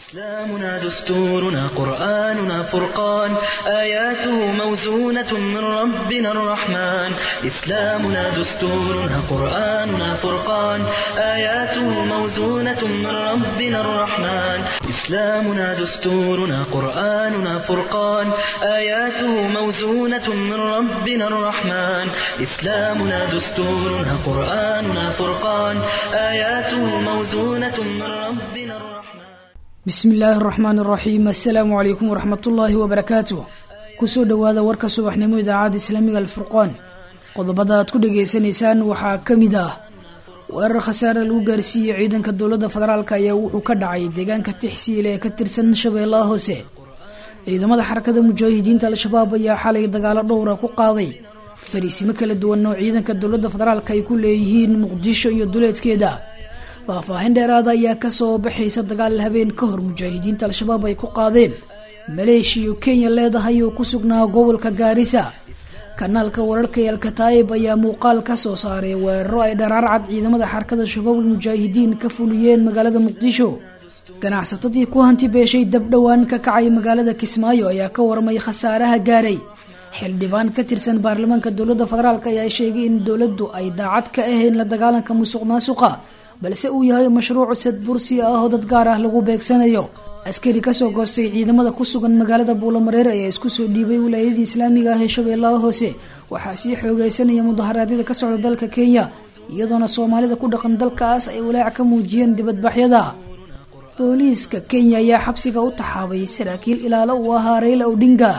إسلامنا دستورنا قرآننا فرقان آياته موزونة من ربنا الرحمن إسلامنا دستورنا قرآننا فرقان آياته موزونة من ربنا الرحمن إسلامنا دستورنا قرآننا فرقان آياته موزونة من ربنا الرحمن إسلامنا دستورنا قرآننا فرقان آياته موزونة من ربنا الرحمن bismi illaahi araxmaan araxiim assalaamu calaykum waraxmatullaahi wabarakaatuh kusoo dhowaada warka subaxnimo idaacadda islaamiga alfurqaan qodobada aad ku dhagaysanaysaan waxaa ka mid ah weerar khasaare lagu gaarsiiyey ciidanka dowladda federaalk ayaa wuxuu ka dhacay deegaanka tixsiile ee ka tirsan shabeellaha hoose ciidamada xarakada mujaahidiinta al-shabaab ayaa xalay dagaalo dhowra ku qaaday fariisimo kala duwan oo ciidanka dowladda federaalk ay ku leeyihiin muqdisho iyo duleedkeeda faahfaahin dheeraada ayaa kasoo baxaysa dagaal habeen ka hor mujaahidiinta al-shabaab ay ku qaadeen maleeshiya kenya leedahay oo ku sugnaa gobolka gaarisa kanaalka wararka ee alkataa'ib ayaa muuqaal ka soo saaray weeraro ay dharaarcad ciidamada xarakada shabaabul mujaahidiin ka fuliyeen magaalada muqdisho ganacsatadii ku hanti beeshay dabdhowaan ka kacay magaalada kismaayo ayaa ka warmay khasaaraha gaaray xildhibaan ka tirsan baarlamaanka dowladda federaalk ayaa sheegay in dowladdu ay daacad ka ahayn la dagaalanka musuq maasuqa balse uu yahay mashruuc sad bursi ah oo dad gaar ah lagu beegsanayo askari kasoo goostay ciidamada ku sugan magaalada buulamareer ayaa isku soo dhiibay wilaayadii islaamiga ah ee shabeellaha hoose waxaa sii xoogeysanaya mudaharaadyada ka socda dalka kenya iyadoona soomaalida ku dhaqan dalkaas ay walaac ka muujiyeen dibadbaxyada booliiska kenya ayaa xabsiga u taxaabay saraakiil ilaalo uu ahaa rayla odhinga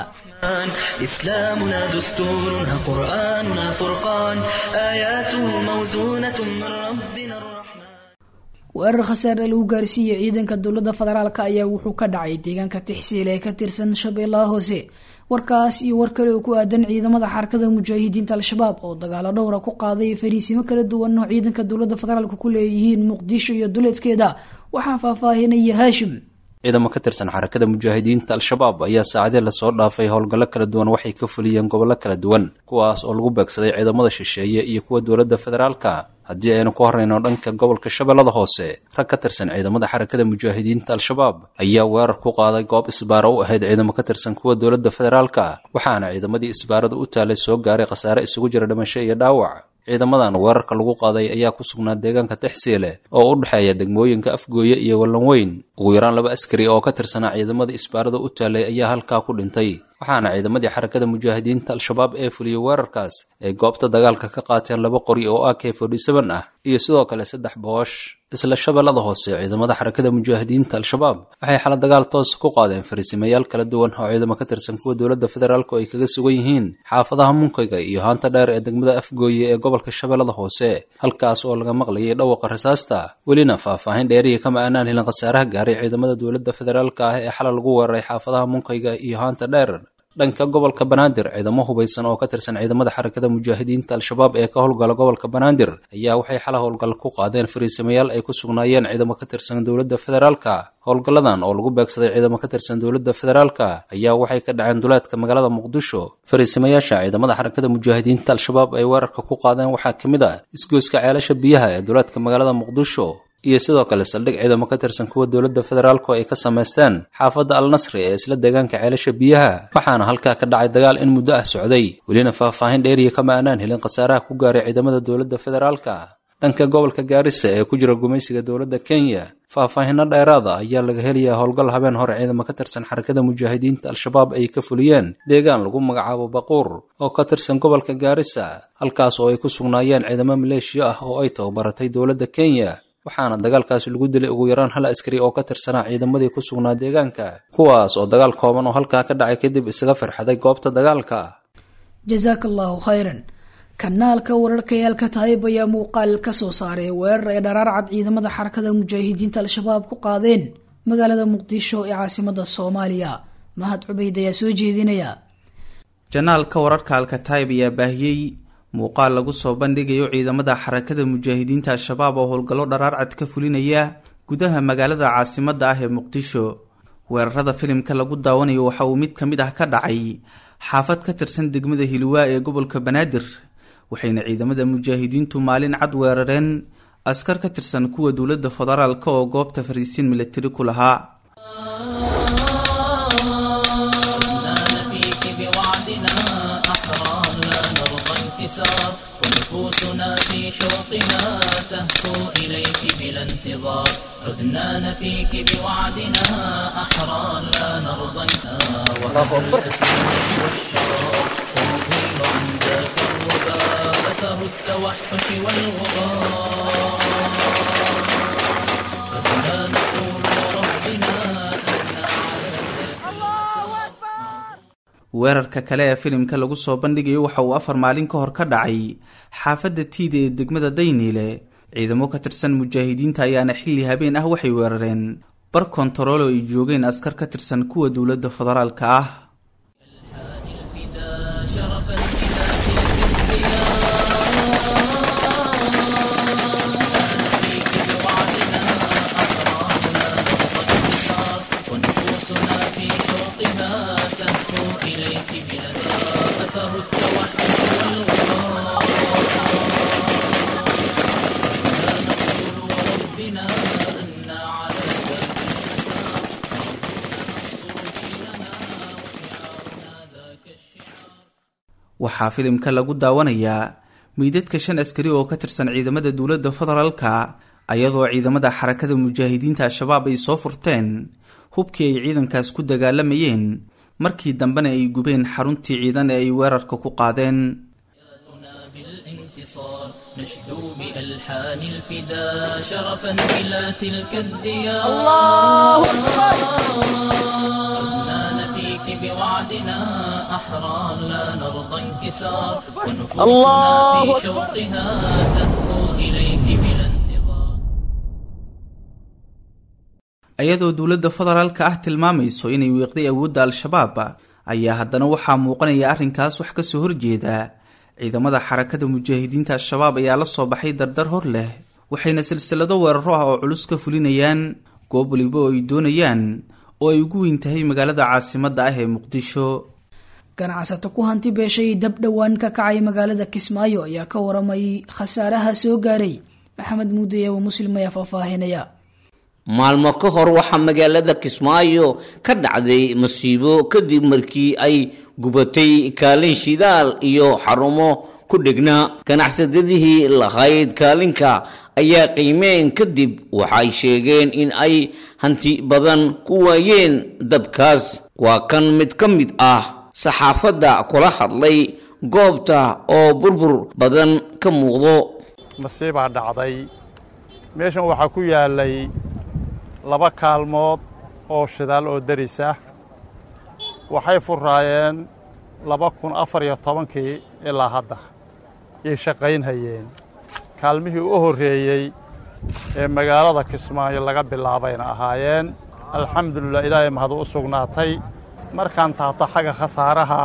إسلامنا دستورنا قرآننا فرقان آياته موزونة من ربنا الرحمن weerar khasaare lagu gaarsiiyey ciidanka dowladda federaalk ayaa wuxuu ka dhacay deegaanka tixsiil ee ka tirsan shabeellaha hoose warkaas iyo war kale oo ku aadan ciidamada xarakada mujaahidiinta al-shabaab oo dagaalo dhowra ku qaaday fariisimo kala duwan oo ciidanka dowladda federaalk ku leeyihiin muqdisho iyo duleedkeeda waxaa faahfaahinaya haashim ciidamo ka tirsan xarakada mujaahidiinta al-shabaab ayaa saacadii lasoo dhaafay howlgallo kala duwan waxay ka fuliyeen gobollo kala duwan kuwaas oo lagu beegsaday ciidamada shisheeye iyo kuwa dowladda federaalka haddii aynu ku horrayno dhanka gobolka shabeellada hoose rag ka tirsan ciidamada xarakada mujaahidiinta al-shabaab ayaa weerar ku qaaday goob isbaaro u ahayd ciidamo ka tirsan kuwa dowladda federaalka waxaana ciidamadii isbaarada u taalay soo gaaray khasaare isugu jira dhimasho iyo dhaawac ciidamadan weerarka lagu qaaday ayaa ku sugnaa deegaanka tixsiile oo u dhexeeya degmooyinka afgooye iyo wallanweyn ugu yaraan laba askari oo ka tirsanaa ciidamada isbaarada u taalay ayaa halkaa ku dhintay waxaana ciidamadii xarakada mujaahidiinta al-shabaab ee fuliyey weerarkaas ay goobta dagaalka ka qaateen laba qori oo a k forty-seven ah iyo sidoo kale saddex boosh isla shabeellada hoose ciidamada xarakada mujaahidiinta al-shabaab waxay xala dagaal toos ku qaadeen fariisimayaal kala duwan oo ciidamo ka tirsan kuwa dowladda federaalku ay kaga sugan yihiin xaafadaha munkayga iyo haanta dheer ee degmada afgooye ee gobolka shabeellada hoose halkaas oo laga maqlayay dhawaqa rasaasta welina faahfaahin dheeriya kama aanaan helin khasaaraha gaaray ciidamada dowladda federaalka ah ee xala lagu weeraray xaafadaha munkayga iyo haanta dheer dhanka gobolka banaadir ciidamo hubaysan oo ka tirsan ciidamada xarakada mujaahidiinta al-shabaab ee ka howlgala gobolka banaadir ayaa waxay xala howlgal ku qaadeen fariisamayaal ay ku sugnaayeen ciidamo ka tirsan dowladda federaalka howlgalladan oo lagu beegsaday ciidamo ka tirsan dowladda federaalka ayaa waxay ka dhaceen duleedka magaalada muqdisho fariisamayaasha ciidamada xarakada mujaahidiinta al-shabaab ay weerarka ku qaadeen waxaa ka mid ah isgoyska ceelasha biyaha ee duleedka magaalada muqdisho iyo sidoo kale saldhig ciidamo ka tirsan kuwa dowladda federaalku ay ka samaysteen xaafadda al nasri ee isla deegaanka ceelasha biyaha waxaana halkaa ka dhacay dagaal in muddo ah socday welina faahfaahin dheeriya kama aanaan helin khasaaraha ku gaaray ciidamada dowladda federaalka dhanka gobolka gaarisa ee ku jira gumaysiga dowladda kenya faahfaahinno dheeraada ayaa laga helayaa howlgal habeen hore ciidamo ka tirsan xarakada mujaahidiinta al-shabaab ay ka fuliyeen deegaan lagu magacaabo baquur oo ka tirsan gobolka gaarisa halkaas oo ay ku sugnaayeen ciidamo maleeshiya ah oo ay tababaratay dowladda kenya waxaana dagaalkaasi lagu dilay ugu yaraan hal askari oo ka tirsanaa ciidamadii ku sugnaa deegaanka kuwaas oo dagaal kooban oo halkaa ka dhacay kadib isaga farxaday goobta dagaalka jasaaka allahu khayran kanaalka wararka ee alkataayib ayaa muuqaal ka soo saaray weerar ay dharaarcad ciidamada xarakada mujaahidiinta al-shabaab ku qaadeen magaalada muqdisho ee caasimada soomaaliya mahad cubayd ayaa soo jeedinaya janaalka wararka alkataayib ayaa baahiyey muuqaal lagu soo bandhigayo ciidamada xarakada mujaahidiinta al-shabaab oo howlgallo dharaarcad ka fulinaya gudaha magaalada caasimadda ah ee muqdisho weerarada filimka lagu daawanayo waxa uu mid ka mid ah ka dhacay xaafad ka tirsan degmada hilwaa ee gobolka banaadir waxayna ciidamada mujaahidiintu maalin cad weerareen askar ka tirsan kuwa dowladda federaalka oo goobta fariisiin milatari ku lahaa انكسار ونفوسنا في شوقها تهفو إليك بلا انتظار عدنا نفيك بوعدنا أحرى لا نرضى والشرار ونزيل عن ذاك الوباء أثر التوحش والغبار عدنا نقول لربنا weerarka kale ee filimka lagu soo bandhigayo waxa uu afar maalin ka hor ka dhacay xaafadda tiida ee degmada dayniile ciidamo ka tirsan mujaahidiinta ayaana xilli habeen ah waxay weerareen bar kontarool oo ay joogeen askar ka tirsan kuwa dowladda federaalka ah ونفوسنا في شوقها تهفو إليك بلا أثر التوحش والغرار لا نقول وربنا أن على waxaa filimka lagu daawanayaa meydadka shan askari oo ka tirsan ciidamada dowladda federaalka ayadoo ciidamada xarakada mujaahidiinta al-shabaab ay soo furteen hubkii ay ciidankaas ku dagaalamayeen markii dambena ay gubeen xaruntii ciidan ee ay weerarka ku qaadeen بالانتصار نشدو بألحان الفدا شرفا إلى تلك الديار الله عدنا نفيك بوعدنا أحرى لا نرضى انكسار ونفوسنا الله في شوقها تهفو إليك بلا انتظار ayadoo dowladda federaalka ah tilmaamayso inay wiiqday awoodda al-shabaab ayaa haddana waxaa muuqanaya arrinkaas wax kasoo horjeeda ciidamada xarakada mujaahidiinta al-shabaab ayaa la soo baxay dardar hor leh waxayna silsilado weeraro ah oo culus ka fulinayaan goob waliba oo ay doonayaan oo ay ugu weyn tahay magaalada caasimadda ah ee muqdisho ganacsato ku hanti beeshay dab dhowaan ka kacay magaalada kismaayo ayaa ka waramay khasaaraha soo gaaray maxamed muudaye oo muslim ayaa faahfaahinaya maalmo ka hor waxaa magaalada kismaayo ka dhacday masiibo kadib markii ay gubatay kaalin shidaal iyo xarumo ku dhegnaa ganacsadadihii lahayd kaalinka ayaa qiimeen kadib waxay sheegeen in ay hanti badan ku waayeen dabkaas waa kan mid ka mid ah saxaafadda kula hadlay goobta oo burbur badan ka muuqdo masiibaa dhacday meeshan waxaa ku yaalay laba kaalmood oo shidaal oo deris ah waxay furaayeen laba kun afar iyo tobankii ilaa hadda yay shaqaynhayeen kaalmihii u horreeyey ee magaalada kismaayo laga bilaabayna ahaayeen alxamdulilah ilaahay mahadu u sugnaatay markaan taabto xagga khasaaraha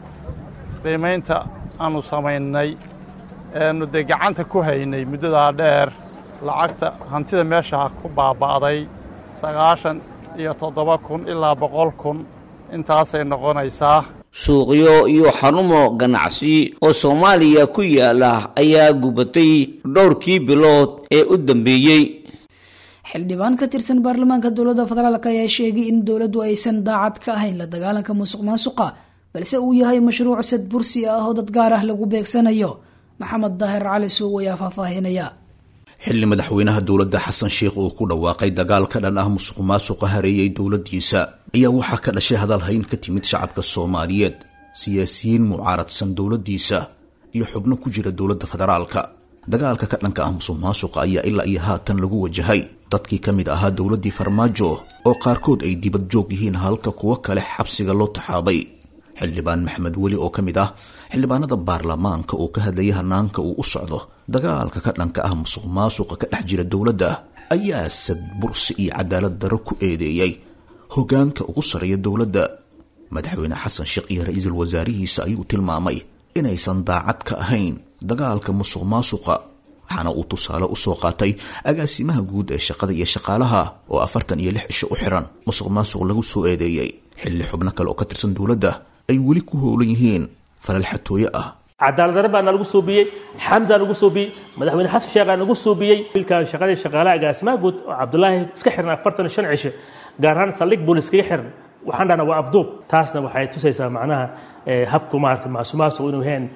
qiimaynta aannu samaynay eenu dee gacanta ku haynay muddadaa dheer lacagta hantida meesha ku baaba'day sagaashan iyo toddoba kun ilaa boqol kun intaasay noqonaysaa suuqyo iyo xarumo ganacsi oo soomaaliya ku yaala ayaa gubatay dhowrkii bilood ee u dambeeyey xildhibaan ka tirsan baarlamaanka dowladda federaalk ayaa sheegay in dowladdu aysan daacad ka ahayn la dagaalanka musuq maasuqa balse uu yahay mashruuc sad bursi ah oo dad gaar ah lagu beegsanayo maxamed daahir cali suuw ayaa faahfaahinaya xilli madaxweynaha dowladda xasan sheikh uu ku dhawaaqay dagaal ka dhan ah musuq maasuqa hareeyay dowladdiisa ayaa waxaa ka dhashay hadalhayn ka timid shacabka soomaaliyeed siyaasiyiin mucaaradsan dowladdiisa iyo xubno ku jira dowladda federaalka dagaalka ka dhanka ah musuq maasuqa ayaa ilaa iyo haatan lagu wajahay dadkii ka mid ahaa dowladdii farmaajo oo qaarkood ay dibad joog yihiin halka kuwo kale xabsiga loo taxaabay xildhibaan maxamed weli oo ka mid ah xildhibaanada baarlamaanka uu ka hadlayay hanaanka uu u socdo dagaalka ka dhanka ah musuq maasuqa ka dhex jira dowladda ayaa sad bursi iyo cadaalad darro ku eedeeyey hoggaanka ugu sarreeya dowladda madaxweyne xasan sheekh iyo ra-iisul wasaarihiisa ayuu tilmaamay inaysan daacad ka ahayn dagaalka musuq maasuqa waxaana uu tusaale usoo qaatay agaasimaha guud ee shaqada iyo shaqaalaha oo afartan iyo lix cisho u xiran musuq maasuq lagu soo eedeeyey xilli xubno kale oo ka tirsan dowladda ay weli ku howlan yihiin falal xatooye ah cadaaladdarre baa nagu suubiyey xamza nagu suubiyey madaxweyne xasan sheekhaa nagu suubiyey wiilkan shaqadii shaqaalaha agaasimaha guud oo cabdulaahi iska xiran afartan shan cisho gaar ahaan saldhig boolis kaga xiran waxaan dhahnaa waa afduub taasna waxay tusaysaa macnaha habku maarata maasumaasuq inuu yahayn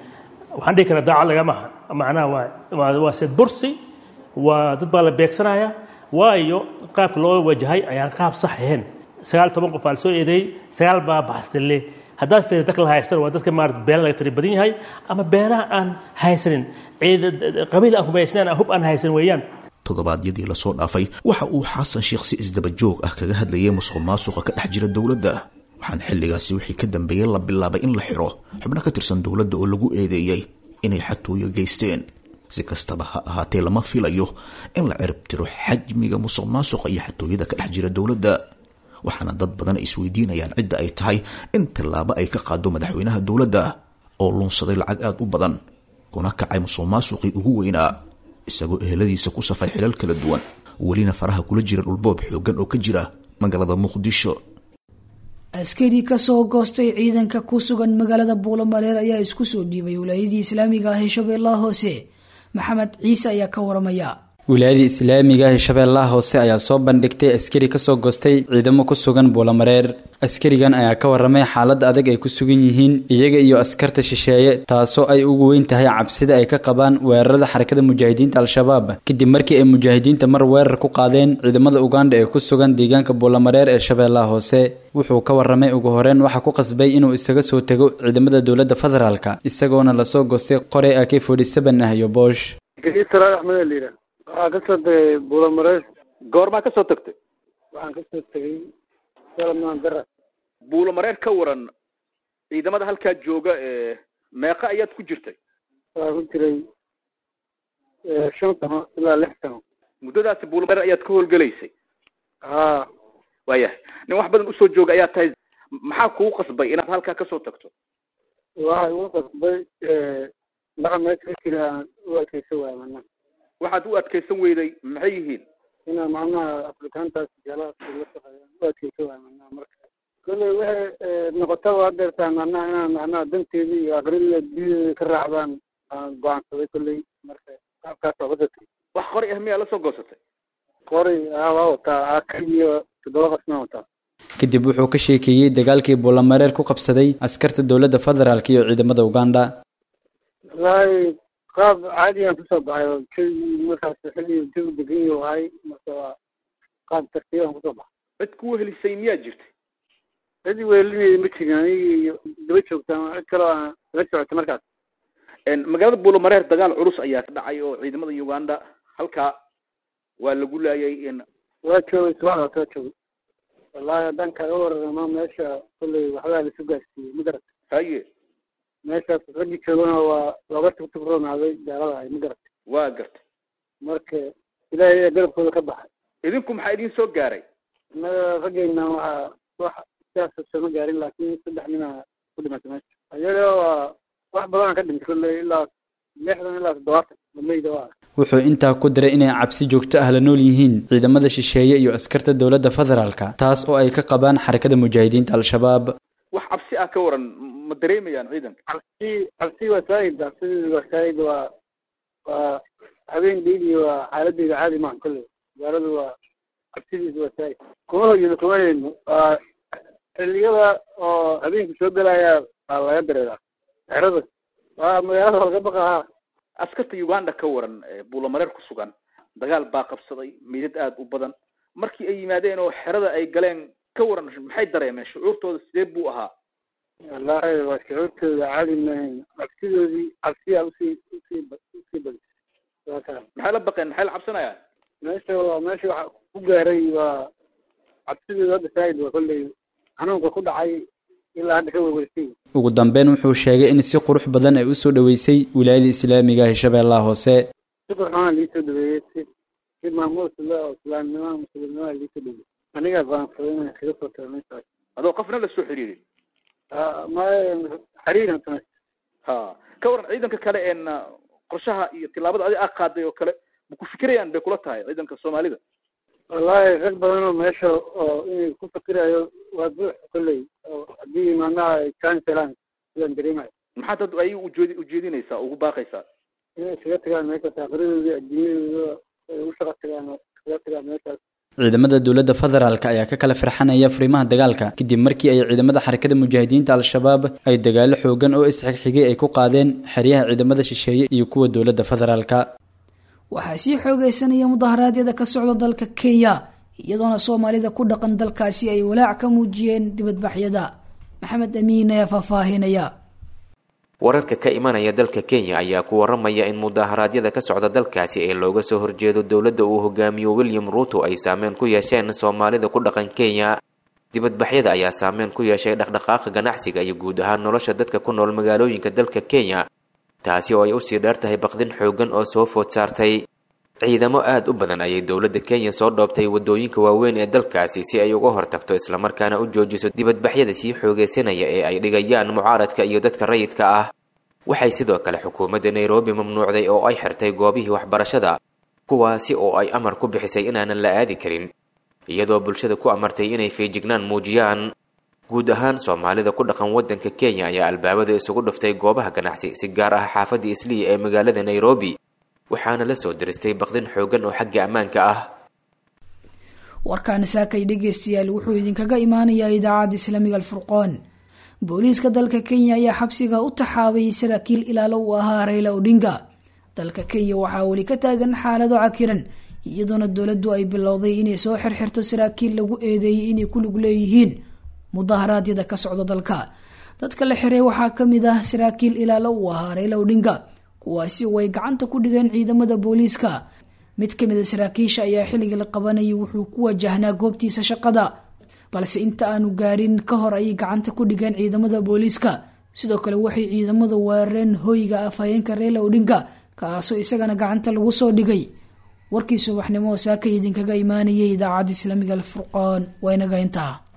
waxaan dhihi karaa daacad lagama aha macnaha waa waa waa seed bursi waa dad baa la beegsanaya waayo qaabka loo wajahay ayaan qaab sax ahayn sagaal toban qof aa la soo eedeeyey sagaal baa baxstille haddaad fiiriso dadka la haystan waa dadka maarata beela laga tiri badan yahay ama beelaha aan haysanin ciid qabiil aan kumaysnaan hub aan haysanin weeyaan toddobaadyadii lasoo dhaafay waxa uu xasan sheekh si isdaba joog ah kaga hadlayay musuq maasuqa ka dhex jira dowladda waxaana xilligaasi wixii ka dambeeyey la bilaabay in la xiro xubno ka tirsan dowladda oo lagu eedeeyey inay xatooyo geysteen si kastaba ha ahaatee lama filayo in la cirib tiro xajmiga musuq maasuqa iyo xatooyada ka dhex jira dowladda waxaana dad badan ay isweydiinayaan cidda ay tahay in tallaabo ay ka qaado madaxweynaha dowladda oo lunsaday lacag aada u badan kuna kacay musuq maasuqii ugu weynaa isagoo eheladiisa ku safay xilal kala duwan welina faraha kula jira dhulboob xoogan oo ka jira magaalada muqdisho askari kasoo goostay ciidanka ku sugan magaalada buulamareer ayaa isku soo dhiibay wilaayadii islaamiga ah ee shabeellaha hoose maxamed ciise ayaa ka waramaya wilaayadii islaamiga ah ee shabeellaha hoose ayaa soo bandhigtay askari kasoo goostay ciidamo ku sugan buulamareer askarigan ayaa ka waramay xaaladda adag ay ku sugan yihiin iyaga iyo askarta shisheeye taasoo ay ugu weyn tahay cabsida ay ka qabaan weerarada xarakada mujaahidiinta al-shabaab kadib markii ay mujaahidiinta mar weerar ku qaadeen ciidamada uganda ee ku sugan deegaanka buulamareer ee shabeellaha hoose wuxuu ka waramay ugu horeyn waxaa ku qasbay inuu isaga soo tego ciidamada dowladda federaalka isagoona lasoo goostay qoray ak forty seven ah iyo boosh waxaan kasoo tegay buulamareer goormaa kasoo tagtay waxaan kasoo tegay salamaan dara buulamareer ka waran ciidamada halkaa jooga ee meeqa ayaad ku jirtay waxaan ku jiray shan sano ilaa lix sano muddadaasi buulamareer ayaad ka howlgelaysay haa waayahay nin wax badan usoo jooga ayaa tahay maxaa kugu qasbay inaad halkaa kasoo tagto waxay ugu qasbay dhaqa meesha ka jira aan u adkeysa waaya mana waxaad u adkaysan weyday maxay yihiin inaa macnaha afrikaantaas jalaadka la shaqeeyaan u adkeysa waaya macnaha marka kolley waxay noqotaba hadeertaa macnaha inaan macnaha danteedii iyo aqrida diyadeeda ka raacdaan aan go-aansaday kolley marka qaabkaas waa badatay wax qori ah miyaa lasoo goosatay qori aa waa wataa aka iyo toddoba qasnaa wataa kadib wuxuu ka sheekeeyey dagaalkii buulamareer ku qabsaday askarta dowladda federaalk iyo ciidamada uganda wallaahi qaab caadigaan kusoo baxay oo jawi markaas xilli jawi degan yahu ahay marka waa qaab tartiibaan kusoo baxay cid kuwa helisay miyaa jirtay cid weelinaya ma jirin aniga iyo daba joogtaan cid kaloo aan daba socotay markaas magaalada buulamareer dagaal culus ayaa ka dhacay oo ciidamada uganda halkaa waa lagu laayay waa joogay subaxda soo joogay wallaahi haddaan kaaga wararama meesha kolley waxbaa laisu gaarsiiyey ma garat haye meeshaas raggii joogana waa looga tugtugroonaaday gaalada ahay ma garat waa gartay marka ilaahay ayaa garabkooda ka baxay idinku maxaa idin soo gaaray innaga raggeyna waxaa wax sidaas sooma gaarin laakiin saddex nina ku dhimatay meesha iyaga waa wax badan ka dhintay kolley ilaa lixdan ilaa toddobaatan dameyda waa wuxuu intaa ku diray inay cabsi joogto ah la nool yihiin ciidamada shisheeye iyo askarta dowladda federaalka taas oo ay ka qabaan xarakada mujaahidiinta al-shabaab wax cabsi ah ka waran ma dareemayaan ciidanka cabsi cabsi waa saa'id cabsideedu waa saa'id waa waa habeen dhiigi waa xaaladeyda caadi maaha kolley magaaladu waa cabsidiisu waa saa'id kuma hoyino kuma hayno waa xilliyada oo habeenku soo gelaya waa laga dareeraa xerada waa magaalada laga baqahaa askarta uganda ka waran buulamareer ku sugan dagaal baa qabsaday meydad aada u badan markii ay yimaadeen oo xerada ay galeen ka waran maxay dareemeen shucuurtooda sidee buu ahaa wallaahi waa shucuurtooda caadi maahayn cabsidoodii cabsiyaa usii usii usii badisay waa kaa maxay la baqeen maxay la cabsanayaan meesha waa meesha waxa ku gaaray waa cabsidooda hadda saa'id waa kolley xanuunka ku dhacay ilaa hadda ka werwersay ugu dambeyn wuxuu sheegay in si qurux badan ay usoo dhaweysay wilaayada islaamiga ah ee shabeellaha hoose si qurxoona liisoo dhaweeyey si si maamuus le oo islaamnimada muslimnimada liisoo dhaweeyey anigaa go'aansaday inaan kaga soo tago meeshaas adoo qofna la soo xiriirin ma xiriiran samay ha ka waran ciidanka kale een qorshaha iyo tillaabada adi aa qaaday oo kale ma ku fikirayaan bay kula tahay ciidanka soomaalida wallaahi rag badan oo meesha oo inay ku fikirayo waa buux kolley oo haddii macnaha ay chance helaan sidaan dareemayo maxaad dad ay ujeedi ujeedinaysaa ugu baaqaysaa inay iskaga tagaan meeshaas aakhiradoodii adduunyadooda ay u shaqa tagaan oo iskaga tagaan meeshaas ciidamada dowladda federaalk ayaa ka kala firxanaya furimaha dagaalka kadib markii ay ciidamada xarakada mujaahidiinta al-shabaab ay dagaalo xoogan oo isxigxigay ay ku qaadeen xeryaha ciidamada shisheeye iyo kuwa dowladda federaalka waxaa sii xoogeysanaya mudaharaadyada ka socda dalka kenya iyadoona soomaalida ku dhaqan dalkaasi ay walaac ka muujiyeen dibadbaxyada maxamed amiin ayaa faahfaahinaya wararka ka imanaya dalka kenya ayaa ku waramaya in mudaharaadyada ka socda dalkaasi ee looga soo horjeedo dowladda uu hogaamiyo william ruuto ay saameyn ku yeesheen soomaalida ku dhaqan kenya dibadbaxyada ayaa saameyn ku yeeshay dhaqdhaqaaqa ganacsiga iyo guud ahaan nolosha dadka ku nool magaalooyinka dalka kenya taasi oo ay usii dheer tahay baqdin xoogan oo soo food saartay ciidamo aada u badan ayay dowladda kenya soo dhoobtay waddooyinka waaweyn ee dalkaasi si ay uga hortagto islamarkaana u joojiso dibadbaxyada sii xoogeysanaya ee ay dhigayaan mucaaradka iyo dadka rayidka ah waxay sidoo kale xukuumadda nairobi mamnuucday oo ay xirtay goobihii waxbarashada kuwaasi oo ay amar ku bixisay inaanan la aadi karin iyadoo bulshada ku amartay inay feejignaan muujiyaan guud ahaan soomaalida ku dhaqan waddanka kenya ayaa albaabada isugu dhuftay goobaha ganacsi si gaar ah xaafadda isliya ee magaalada nairobi waxaana la soo diristay baqdin xoogan oo xagga ammaanka ah warkaani saakay dhegeystayaal wuxuu idinkaga imaanayaa idaacadda islaamiga alfurqoon booliiska dalka kenya ayaa xabsiga u taxaabay saraakiil ilaalo u ahaa rayla odhinga dalka kenya waxaa weli ka taagan xaalado cakiran iyadoona dowladdu ay bilowday inay soo xirxirto saraakiil lagu eedeeyey inay ku lug leeyihiin mudaharaadyada ka socda dalka dadka la xiray waxaa kamid ah saraakiil ilaalo u ahaa rayla odhinga kuwaasi oo ay gacanta ku dhigeen ciidamada booliiska mid kamid a saraakiisha ayaa xilligii la qabanayay wuxuu ku wajahnaa goobtiisa shaqada balse inta aanu gaarin ka hor ayay gacanta ku dhigeen ciidamada booliiska sidoo kale waxay ciidamadu weerareen hoyga afhayeenka reela odhinga kaasoo isagana gacanta lagu soo dhigay warkii subaxnimo oo saaka idinkaga imaanayay idaacadda islaamiga alfurqaan waa inaga intaa